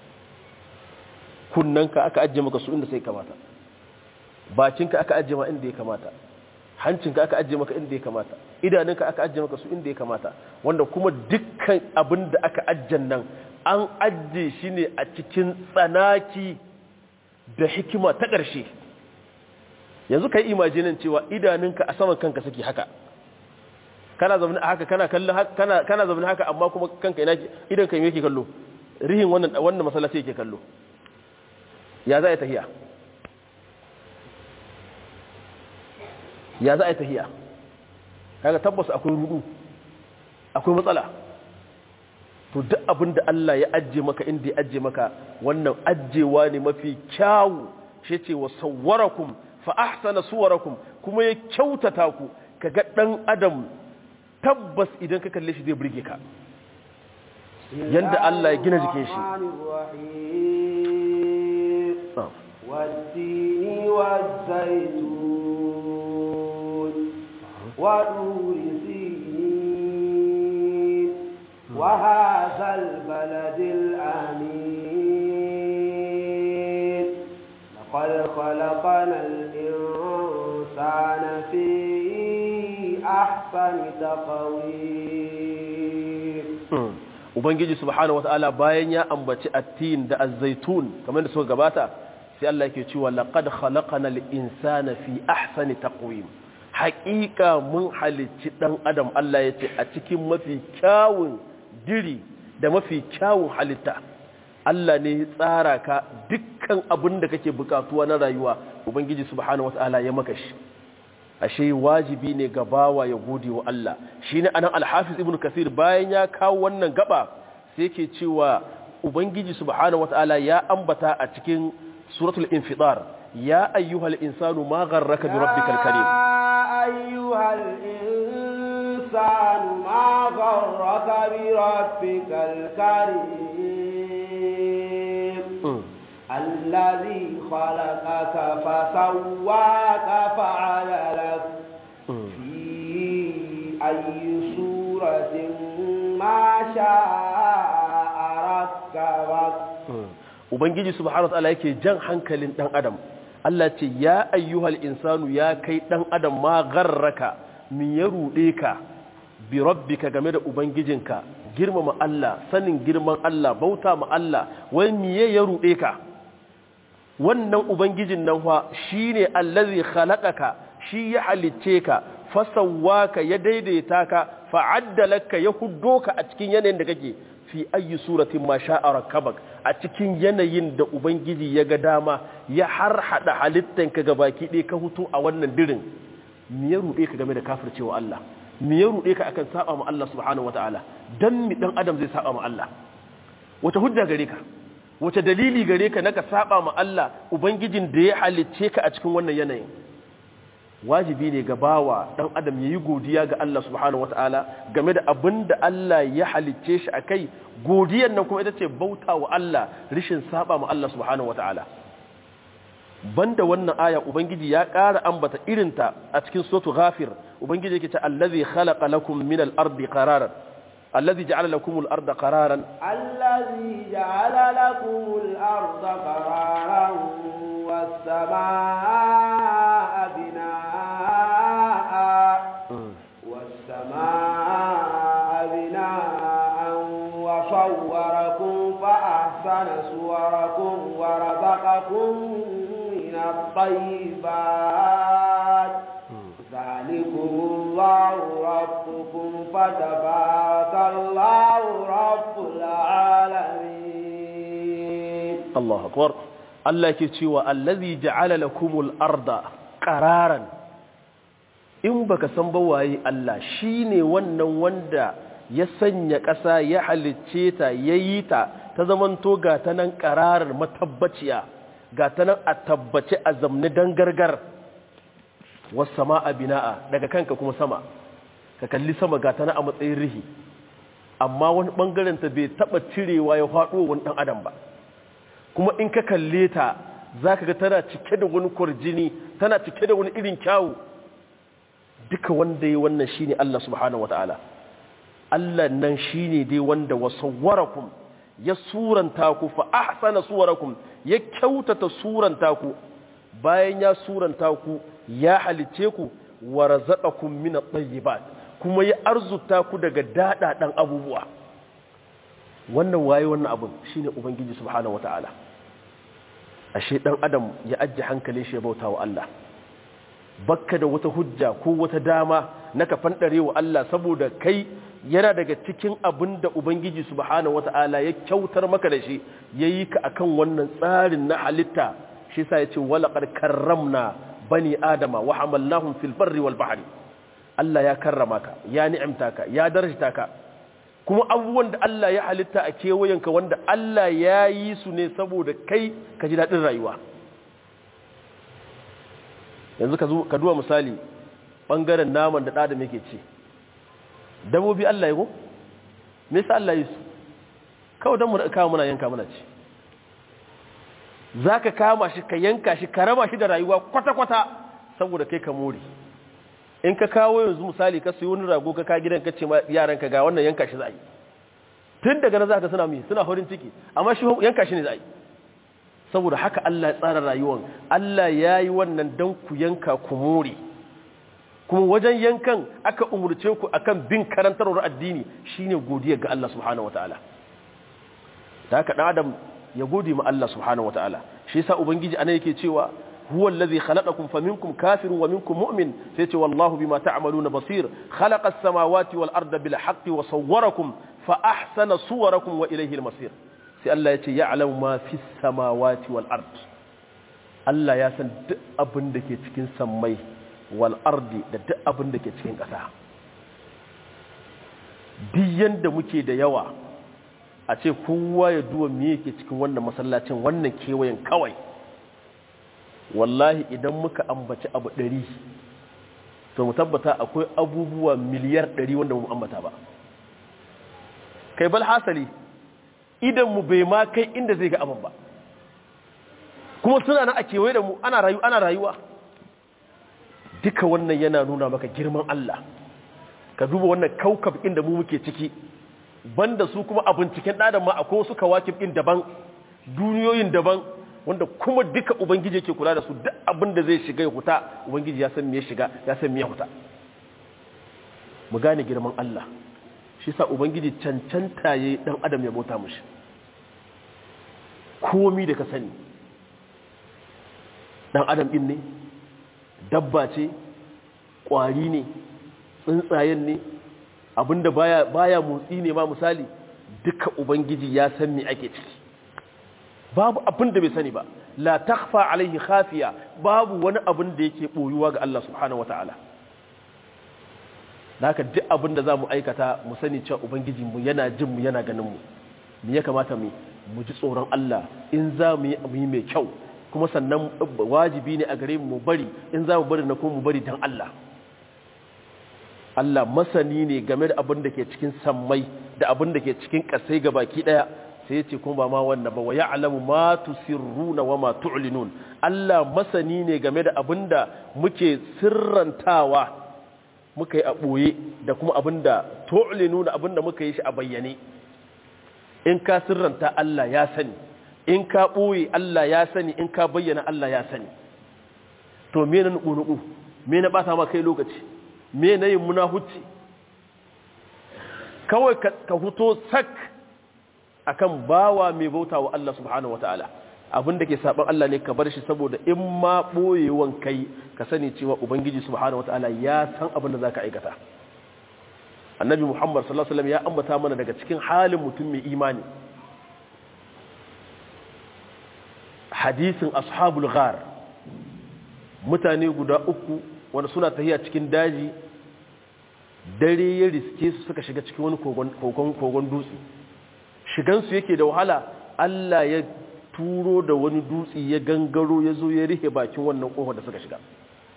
kunnanka aka ajiye maka su inda sai kamata bakinka aka ajiye ma inda ya kamata hancinka aka ajiye maka inda ya kamata idanunka aka ajiye maka su inda ya kamata wanda kuma dukkan abin da aka ajiye nan an ajiye shi ne a cikin tsanaki da hikima ta ƙarshe yanzu ka yi imajinin cewa idanunka a saman kanka suke haka kana zaune haka kana kallon kana kana zaune haka amma kuma kanka ina idan kai yake kallo rihin wannan wannan masallaci yake kallo ya za a yi tahiya ya za a yi tahiya kaga tabbas akwai rudu akwai matsala to duk abin da Allah ya ajje maka inda ya ajje maka wannan ajjewa ne mafi kyawu shi ce wa sawwarakum fa ahsana suwarakum kuma ya kyautata ku kaga dan adam tabbas idan ka kalle shi zai burge ka yanda Allah ya gina jikin shi والتين والزيتون ودور سينين وهذا البلد الأمين لقد خلقنا الإنسان في أحسن تقويم ubangiji subhanahu wataala bayan ya ambaci attin da azzaitun kamar da suka gabata sai Allah yake cewa laqad khalaqnal insana fi ahsani taqwim haqiqa mun halicci dan adam Allah yace a cikin mafi kyawun diri da mafi kyawun halitta Allah ne ya tsara ka dukkan abin da kake bukatuwa na rayuwa ubangiji subhanahu wataala ya maka shi ashe wajibi ne ga bawa ya gode wa Allah shine anan al-Hafiz Ibn Kathir bayan ya kawo wannan gaba sai yake cewa ubangiji subhanahu wataala ya ambata a cikin suratul infidar ya ayyuhal insanu ma gharraka bi rabbikal karim يا أيها الإنسان ما غرك بربك الكريم الذي خلقك فسواك فعدلك في أي سورة ما شاء ركبك ubangiji subhanahu wataala yake jan hankalin dan adam Allah ce ya ayyuhal insanu ya kai dan adam ma garraka min ya rude ka bi rabbika game da ubangijinka girmama Allah sanin girman Allah bauta ma Allah wai miye ya rude ka wannan ubangijin nan fa shine allazi khalaqaka shi ya halicce ka fasawwaka ya daidaita ka fa'addalaka ya huddo ka a cikin yanayin da kake fi ayi suratin ma sha'a rakabak a cikin yanayin da ubangiji ya ga dama ya har hada halittanka ga baki ɗaya ka hutu a wannan dirin me ya ruɗe ka game da kafircewa Allah me ya ruɗe ka akan saba ma Allah subhanahu wataala dan mi dan adam zai saba ma Allah wata hujja gare ka wace dalili gare ka naka saba ma Allah ubangijin da ya halicce ka a cikin wannan yanayin wajibi ne ga bawa dan adam yayi godiya ga Allah subhanahu wataala game da abin da Allah ya halicce shi akai godiyar nan kuma ita ce bauta wa Allah rishin saba ma Allah subhanahu wataala banda wannan aya ubangiji ya ƙara ambata irinta a cikin suratul ghafir ubangiji yake ta allazi khalaqa lakum min al-ardi qararan الذي جعل لكم الأرض قرارا الذي جعل لكم الأرض قرارا والسماء بناء والسماء بناء وصوركم فأحسن صوركم ورزقكم من الطيبات الله ربكم فتبارك الله رب العالمين الله أكبر Allah ke cewa allazi ja'ala lakumul arda qararan in baka san ba waye Allah shine wannan wanda ya sanya ƙasa ya halicce ta yayi ta ta zamanto ga ta nan qararar matabbaciya ga ta nan a tabbace a zamni dan gargar was samaa bina'a daga kanka kuma sama ka kalli sama ga ta nan a matsayin rihi amma wani bangaren ta bai taba cirewa ya faɗo wani dan adam ba kuma in ka kalle ta za ka ga tana cike da wani kwarjini tana cike da wani irin kyawu duka wanda ya wannan shine Allah subhanahu wataala Allah nan shine dai wanda wasawwarakum ya suranta ku fa ahsana suwarakum ya kyautata suranta ku bayan ya suranta ku ya halice ku wa razaqakum min at-tayyibat kuma ya arzuta ku daga dadadan abubuwa wannan waye wannan abun shine ubangiji subhanahu wataala ashe dan adam ya ajje hankali shi ya bauta wa Allah bakka da wata hujja ko wata dama na ka fandare wa Allah saboda kai yana daga cikin abin da ubangiji subhanahu wataala ya kyautar maka da shi yayi ka akan wannan tsarin na halitta shi yasa yace walaqad karramna bani adama wa hamalnahum fil barri wal bahri Allah ya karrama ka ya ni'imta ka ya darajta ka kuma abubuwan da Allah ya halitta a kewayenka wanda Allah ya yi su ne saboda kai ka ji daɗin rayuwa yanzu ka duwa misali ɓangaren naman da ɗadam yake ce dabobi Allah ya go? me sa Allah yi su kawai don mu kawo muna yanka muna ce za ka kama shi ka yanka shi ka raba shi da rayuwa kwata-kwata saboda kai ka more in ka kawo yanzu misali ka sayi wani rago ka ka gidan ka ce ma yaranka ga wannan yanka shi za a yi tun daga nan za ka suna mai suna horin ciki amma shi yanka shi ne za a yi saboda haka Allah ya tsara rayuwan Allah ya yi wannan don ku yanka ku more kuma wajen yankan aka umurce ku akan bin karantarwar addini shine godiya ga Allah subhanahu wataala da haka dan adam ya gode ma Allah subhanahu wataala shi yasa ubangiji ana yake cewa هو الذي خلقكم فمنكم كافر ومنكم مؤمن سيتي والله بما تعملون بصير خلق السماوات والأرض بالحق وصوركم فأحسن صوركم وإليه المصير سي الله يتي يعلم ما في السماوات والأرض الله يسن duk abin da ke cikin sammai wal ardi da duk abin da ke cikin ƙasa duk yanda muke da yawa a ce kowa ya duwa me yake cikin wannan masallacin wannan kewayen kawai wallahi idan muka ambaci abu ɗari to mu tabbata akwai abubuwa miliyar ɗari wanda mu ambata ba kai bal hasali idan mu bai ma kai inda zai ga abin ba kuma suna na a kewaye da mu ana rayu ana rayuwa duka wannan yana nuna maka girman Allah ka duba wannan kaukab inda mu muke ciki banda su kuma a binciken ɗadan ma akwai wasu kawakib ɗin daban duniyoyin daban wanda kuma duka ubangiji yake kula da su duk abin da zai shiga ya huta ubangiji ya san me ya shiga ya san me ya huta mu gane girman Allah shi sa ubangiji cancanta yayi dan adam ya bauta mishi komi da ka sani dan adam din ne dabba ce kwari ne tsuntsayen ne abinda baya baya motsi ne ma misali duka ubangiji ya san me ake ciki babu abin da bai sani ba la takhfa alaihi khafiya babu wani abin da yake boyuwa ga Allah subhanahu wataala haka duk abin da zamu aikata mu sani cewa ubangiji mu yana jin mu yana ganin mu me ya kamata mu mu ji tsoron Allah in za mu yi mai kyau kuma sannan wajibi ne a gare mu bari in za mu bari na kuma mu bari dan Allah Allah masani ne game da abin da ke cikin sammai da abin da ke cikin kasai baki daya sai ce kuma ba ma wannan ba wa ya'lamu ma tusirruna wa ma tu'linun Allah masani ne game da abinda muke sirrantawa muka yi a boye da kuma abinda tu'linuna abinda muka yi shi a bayyane in ka sirranta Allah ya sani in ka boye Allah ya sani in ka bayyana Allah ya sani to me na nuku me na bata ma kai lokaci me na yin munahuci kawai ka huto sak akan bawa mai bauta wa Allah subhanahu wataala abin da ke saban Allah ne ka bar shi saboda in ma boyewan kai ka sani cewa ubangiji subhanahu wataala ya san abin da zaka aikata annabi muhammad sallallahu alaihi wasallam ya ambata mana daga cikin halin mutum mai imani hadisin ashabul ghar mutane guda uku wanda suna tahiya cikin daji dare ya riske su suka shiga cikin wani kogon dutse shigansu yake da wahala Allah ya turo da wani dutse ya gangaro ya zo ya rihe bakin wannan kofar da suka shiga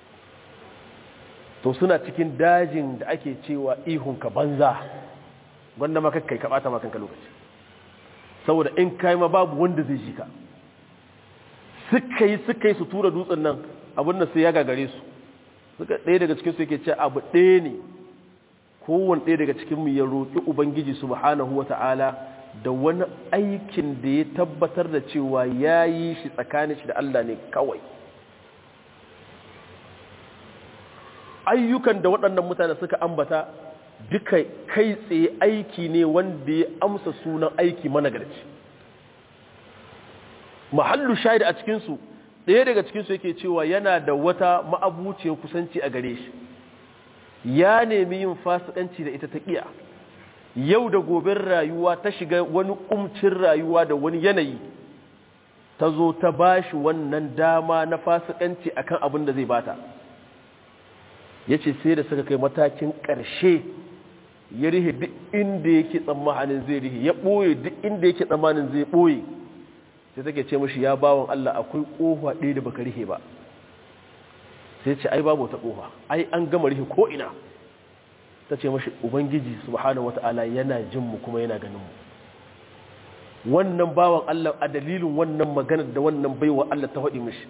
to suna cikin dajin da ake cewa ihunka banza gwanda ma kai ka bata makanka lokaci saboda in kai ma babu wanda zai ji ka suka yi suka yi su tura dutsen nan abin da sai ya gagare su suka ɗaya daga cikin su yake ce abu ɗaya ne kowane ɗaya daga cikin mu ya roƙi ubangiji subhanahu wata'ala da wani aikin da ya tabbatar da cewa ya yi shi tsakanin shi da Allah ne kawai ayyukan da waɗannan mutane suka ambata duka kai tsaye aiki ne wanda ya amsa sunan aiki managarci mahallu shahid a cikinsu ɗaya daga cikinsu yake cewa yana da wata ma'abuciyar kusanci a gare shi ya nemi yin fasikanci da ita ta ƙiya yau da gobin rayuwa ta shiga wani kumcin rayuwa da wani yanayi ta zo ta bashi wannan dama na fasikanci akan abin da zai bata ya ce sai da suka kai matakin ƙarshe ya rihe duk inda yake tsammanin zai rihe ya ɓoye duk inda yake tsammanin zai ɓoye sai take ce mashi ya bawon Allah akwai ƙofa ɗaya da baka rihe ba sai ce ai babu wata ƙofa ai an gama rihe ko ina ta ce mashi ubangiji subhanahu wata'ala yana jin mu kuma yana ganin mu wannan bawan Allah a dalilin wannan maganar da wannan baiwa Allah ta faɗi mashi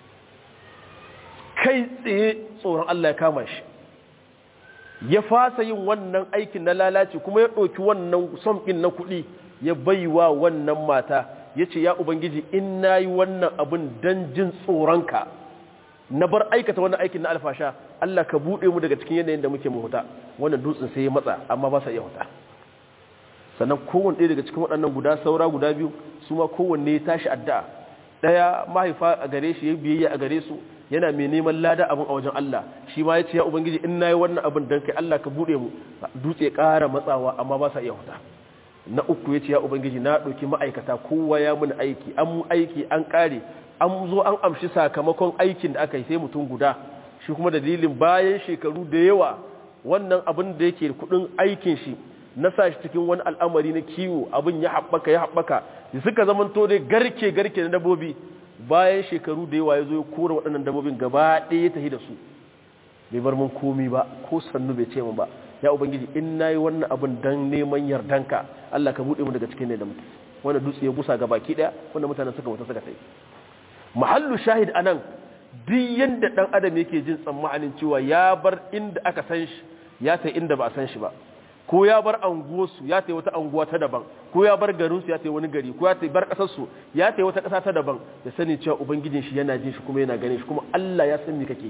kai tsaye tsoron Allah ya kama shi ya fasa yin wannan aikin na lalaci kuma ya ɗauki wannan son ɗin na kuɗi ya baiwa wannan mata ya ce ya ubangiji in na yi wannan abin don jin tsoronka na bar aikata wannan aikin na alfasha Allah ka buɗe mu daga cikin yanayin da muke mahuta wannan dutsen sai ya matsa amma ba sa iya huta sannan kowanne ɗaya daga cikin waɗannan guda saura guda biyu su ma kowanne ya tashi addu'a ɗaya mahaifa a gare shi ya biyayya a gare su yana mai neman lada abin a wajen Allah shi ma ya ce ya ubangiji in na yi wannan abin don kai Allah ka buɗe mu dutse ƙara matsawa amma ba sa iya huta na uku ya ce ya ubangiji na ɗauki ma'aikata kowa ya mun aiki an aiki an ƙare an zo an amshi sakamakon aikin da aka yi sai mutum guda shi kuma dalilin bayan shekaru da yawa wannan abin da yake kudin aikin shi na sa shi cikin wani al'amari na kiwo abin ya haɓaka ya haɓaka da suka zamanto dai garke garke na dabobi bayan shekaru da yawa ya zo ya kora waɗannan dabobin gaba ɗaya ya tafi da su bai bar mun komi ba ko sannu bai ce min ba ya ubangiji in nayi wannan abin dan neman yardanka Allah ka buɗe mu daga cikin ne da muke wanda dutse ya busa ga baki ɗaya wanda mutanen suka mutu suka tafi mahallu shahid anan duk yanda dan adam yake jin tsammanin cewa ya bar inda aka san shi ya tai inda ba a san shi ba ko ya bar anguwarsu ya tai wata anguwa ta daban ko ya bar garinsu ya tai wani gari ko ya tai bar kasarsu ya tai wata kasa ta daban ya sani cewa ubangijin shi yana jin shi kuma yana ganin shi kuma Allah ya san me kake yi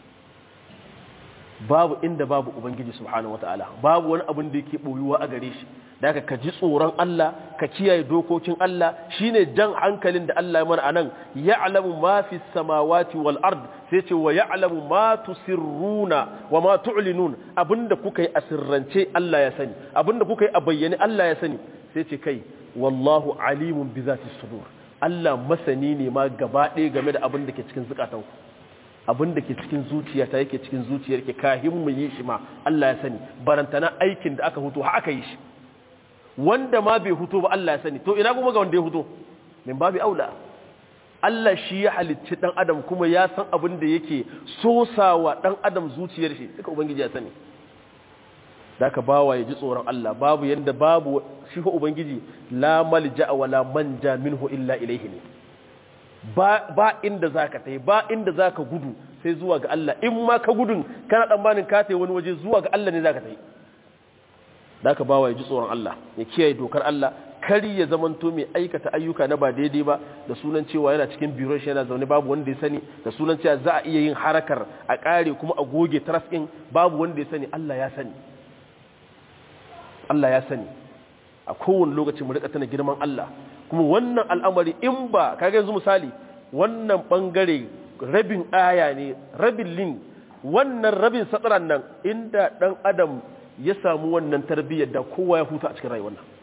babu inda babu ubangiji subhanahu wataala babu wani abin da yake boyuwa a gare shi da haka ka ji tsoron Allah ka kiyaye dokokin Allah shine jan hankalin da Allah ya mana anan ya'lamu ma fi samawati wal ard sai ce wa ya'lamu ma tusirruna wa ma tu'linun abinda kuka yi a sirrance Allah ya sani abinda kuka yi a bayyane Allah ya sani sai ce kai wallahu alimun bi zati sudur Allah masani ne ma gaba ɗaya game da abin da ke cikin zukatanku abin da ke cikin zuciyata yake cikin zuciyar ke kahin mu yi shi ma Allah ya sani barantana aikin da aka huto ha aka yi shi wanda ma bai huto ba Allah ya sani to ina kuma ga wanda ya huto min babu aula Allah shi ya halicci dan adam kuma ya san abin da yake sosawa dan adam zuciyar shi duka ubangiji ya sani da ka bawa ya ji tsoron Allah babu yanda babu shi ko ubangiji la malja wala manja minhu illa ilaihi ne ba, ba inda za ka tai ba inda za ka gudu sai zuwa ga Allah in ma ka gudun kana tsammanin ka tai wani waje zuwa ga Allah ne za ka tai da ka bawa ya ji tsoron Allah ya kiyaye dokar Allah kari ya zamanto mai aikata ayyuka na ba daidai ba da sunan cewa yana cikin biron shi yana zaune babu wanda ya sani da sunan cewa za a iya yin harakar a kare kuma a goge taras ɗin babu wanda ya sani Allah ya sani Allah ya sani a kowane lokaci mu rika tana girman Allah kuma wannan al'amari in ba kaga yanzu misali wannan bangare rabin aya ne rabin lin wannan rabin satsaran nan inda dan adam ya samu wannan tarbiyyar da kowa ya huta a cikin rayuwar nan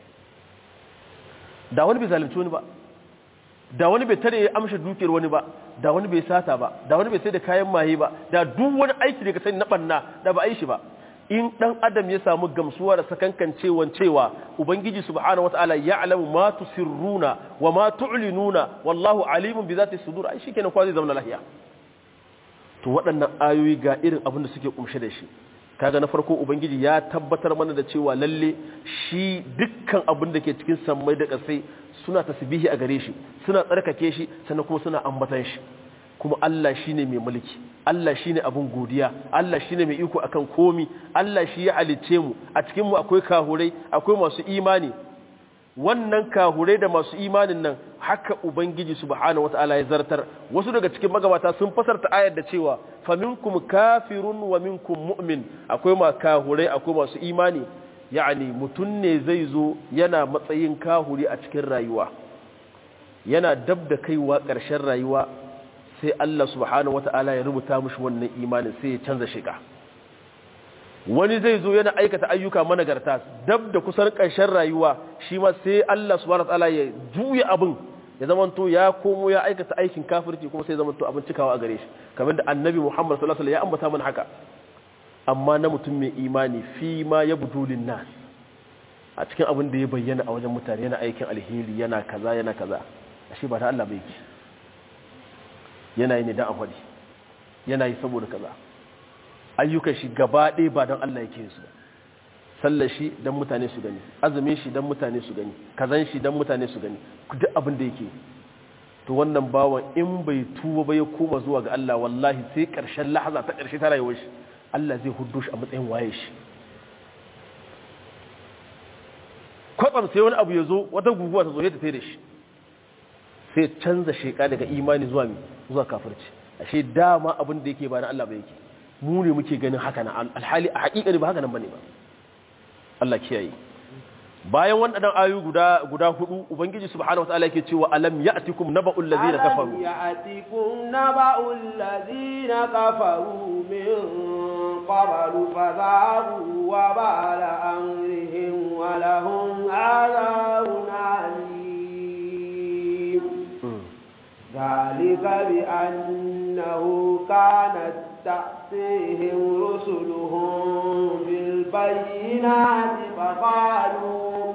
da wani bai zalunci wani ba da wani bai tare ya amsha dukiyar wani ba da wani bai sata ba da wani bai sai da kayan maye ba da duk wani aiki da ka sani na banna da ba a yi shi ba in dan adam ya samu gamsuwa da sakankancewan cewa ubangiji subhanahu wataala ya'lamu ma tusirruna wa ma tu'linuna wallahu alimun bi zati sudur ai shikenan kwa zai zama lahiya to waɗannan ayoyi ga irin abin da suke kumshe da shi kaga na farko ubangiji ya tabbatar mana da cewa lalle shi dukkan abin da ke cikin sammai da ƙasai suna tasbihi a gare shi suna tsarkake shi sannan kuma suna ambatan shi kuma Allah shine mai mulki Allah shine abun godiya Allah shine mai iko akan komi Allah shi ya halicce mu a cikin mu akwai kahurai akwai masu imani wannan kahurai da masu imanin nan haka ubangiji subhanahu wataala ya zartar wasu daga cikin magabata sun fasarta ayar da cewa faminkum kafirun wa minkum mu'min akwai ma kahurai akwai masu imani yani mutun ne zai zo yana matsayin kahuri a cikin rayuwa yana dab da kaiwa ƙarshen rayuwa sai Allah subhanahu wata'ala ya rubuta mushi wannan imanin sai ya canza shiga wani zai zo yana aikata ayyuka managarta dab da kusan ƙarshen rayuwa shi ma sai Allah subhanahu wata'ala ya juya abin ya zamanto ya komo ya aikata aikin kafirci kuma sai zamanto abin cikawa a gare shi kamar da annabi Muhammad sallallahu alaihi wasallam ya ambata mana haka amma na mutum mai imani fi ma ya budulin nas a cikin abin da ya bayyana a wajen mutane yana aikin alheri yana kaza yana kaza ashe ba ta Allah bai ki yana yi ne don akwadi yana yi saboda kaza ayyukan shi gaba ɗaya ba don Allah yake su sallar shi don mutane su gani azumin shi don mutane su gani kazan shi don mutane su gani duk abin da yake to wannan bawan in bai tuba ba ya koma zuwa ga Allah wallahi sai ƙarshen lahaza ta ƙarshe ta rayuwar shi Allah zai hudu shi a matsayin waye shi kwatsam sai wani abu ya zo wata guguwa ta zo ya tafi da shi sai canza sheka daga imani zuwa mi zuwa kafirci ashe dama abin da yake ba na Allah ba yake mu ne muke ganin haka na alhali a hakika ne ba haka nan bane ba Allah kiyaye bayan waɗannan ayu guda guda hudu ubangiji subhanahu wataala yake cewa alam ya'tikum naba'ul ladina kafaru alam ya'tikum naba'ul ladina kafaru min qablu fadharu wa bala amrihim wa lahum 'adabun 'alim ذلك بأنه كانت تأتيهم رسلهم بالبينات فقالوا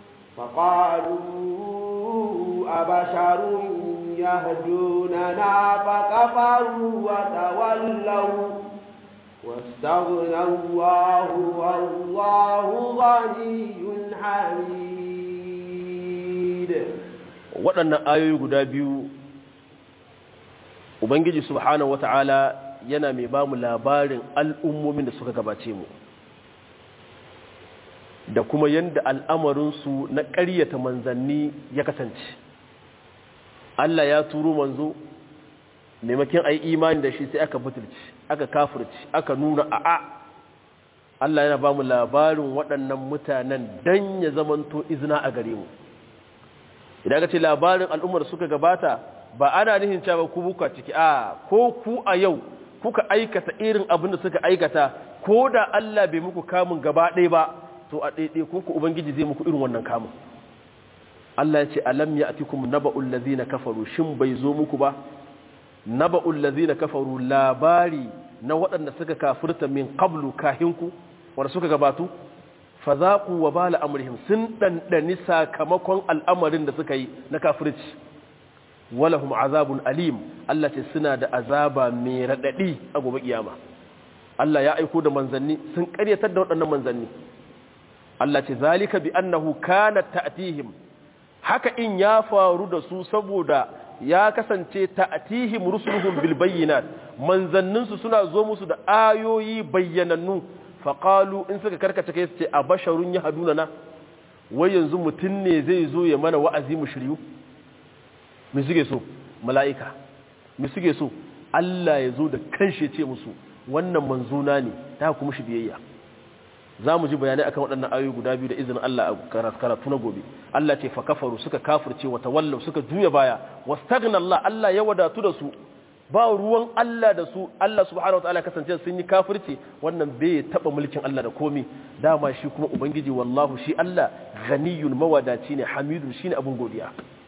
فقالوا أبشر يهدوننا فكفروا وتولوا واستغنى الله والله غني حميد waɗannan ayoyi guda biyu ubangiji subhanahu wata'ala yana mai ba mu labarin al'ummomin da suka gabace mu da kuma yadda al'amarinsu na ƙaryata manzanni ya kasance Allah ya turo manzo maimakon a yi imani da shi sai aka butulci aka kafirci aka nuna a'a Allah yana ba mu labarin waɗannan mutanen don ya zamanto izina a gare mu idan ka ce labarin al'ummar suka gabata ba ana nihin cewa ku buka ciki a ko ku a yau kuka aikata irin abin da suka aikata ko da Allah bai muku kamun gaba ɗaya ba to a ɗaiɗai ku ku ubangiji zai muku irin wannan kamun Allah ya ce alam ya'tikum naba'ul ladzina kafaru shin bai zo muku ba naba'ul ladzina kafaru labari na waɗanda suka kafirta min qablu kahinku wanda suka gabatu fazaku wa bala amrihim sun dandani sakamakon al'amarin da suka yi na kafirci walahum azabun alim Allah ce suna da azaba mai radadi a gobe kiyama Allah ya aiko da manzanni sun karyatar da waɗannan manzanni Allah ce zalika bi annahu kanat ta'tihim haka in ya faru da su saboda ya kasance ta'tihim rusuluhum bil bayyinat manzanninsu suna zo musu da ayoyi bayyanannu faƙalu in suka karkace kai su ce a basharun ya haduna na wai yanzu mutum ne zai zo ya mana wa'azi mu shiryu mi suke so mala'ika mi suke so Allah ya zo da kanshi ce musu wannan manzuna ne ta kuma shi biyayya za mu ji bayanai akan waɗannan ayoyi guda biyu da izinin Allah a karatu na gobe Allah ce fa kafaru suka kafirce wa tawallu suka juya baya wastaghna Allah Allah ya wadatu da su ba ruwan Allah da su Allah subhanahu wataala kasance sun yi kafirce wannan bai taba mulkin Allah da komi dama shi kuma ubangiji wallahu shi Allah ghaniyul mawadaci ne hamidun shine abun godiya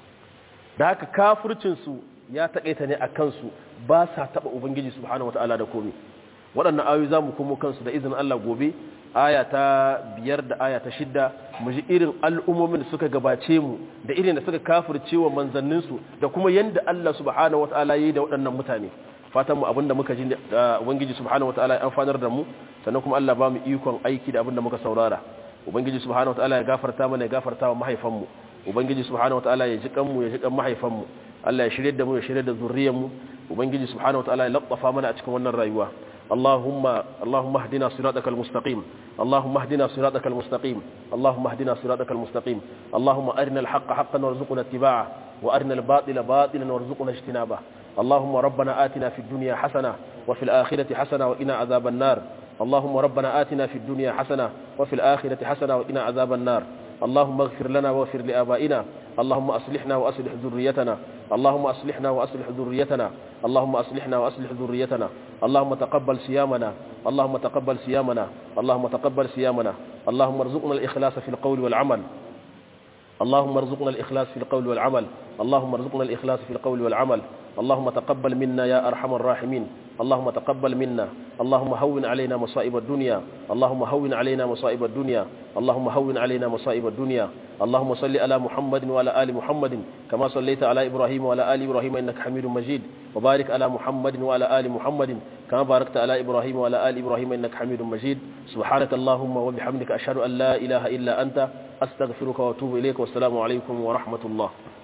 da haka kafircin su ya takaita ne akan su ba sa taba ubangiji subhanahu wataala da komi waɗannan ayoyi zamu komo kansu da izinin Allah gobe aya ta biyar da aya ta shidda mu ji irin al'ummomin da suka gabace mu da irin da suka kafirce wa manzanninsu da kuma yanda Allah subhanahu wataala yi da waɗannan mutane fatan mu abinda muka ji ubangiji subhanahu wataala ya amfanar da mu sannan kuma Allah ba mu ikon aiki da abinda muka saurara ubangiji subhanahu wataala ya gafarta mana ya gafarta wa mahaifan mu ubangiji subhanahu wataala ya ji kan mu ya ji kan mahaifan mu Allah ya shirye da mu ya shirye da zuriyar mu ubangiji subhanahu wataala ya labbafa mana a cikin wannan rayuwa اللهم اللهم اهدنا صراطك المستقيم اللهم اهدنا صراطك المستقيم اللهم اهدنا صراطك المستقيم اللهم ارنا الحق حقا وارزقنا اتباعه وارنا الباطل باطلا وارزقنا اجتنابه اللهم ربنا آتنا في الدنيا حسنه وفي الاخره حسنه وقنا عذاب النار اللهم ربنا آتنا في الدنيا حسنه وفي الاخره حسنه وقنا عذاب النار اللهم اغفر لنا واغفر لآبائنا اللهم أصلحنا وأصلح ذريتنا اللهم أصلحنا وأصلح ذريتنا اللهم أصلحنا وأصلح ذريتنا اللهم تقبل صيامنا اللهم تقبل صيامنا اللهم تقبل صيامنا اللهم ارزقنا الإخلاص في القول والعمل اللهم ارزقنا الإخلاص في القول والعمل اللهم ارزقنا الإخلاص في القول والعمل اللهم تقبل منا يا أرحم الراحمين اللهم تقبل منا اللهم هون علينا مصائب الدنيا اللهم هون علينا مصائب الدنيا اللهم هون علينا مصائب الدنيا اللهم صل على محمد وعلى آل محمد كما صليت على إبراهيم وعلى آل إبراهيم إنك حميد مجيد وبارك على محمد وعلى آل محمد كما باركت على إبراهيم وعلى آل إبراهيم إنك حميد مجيد سبحانك اللهم وبحمدك أشهد أن لا إله إلا أنت أستغفرك وأتوب إليك والسلام عليكم ورحمة الله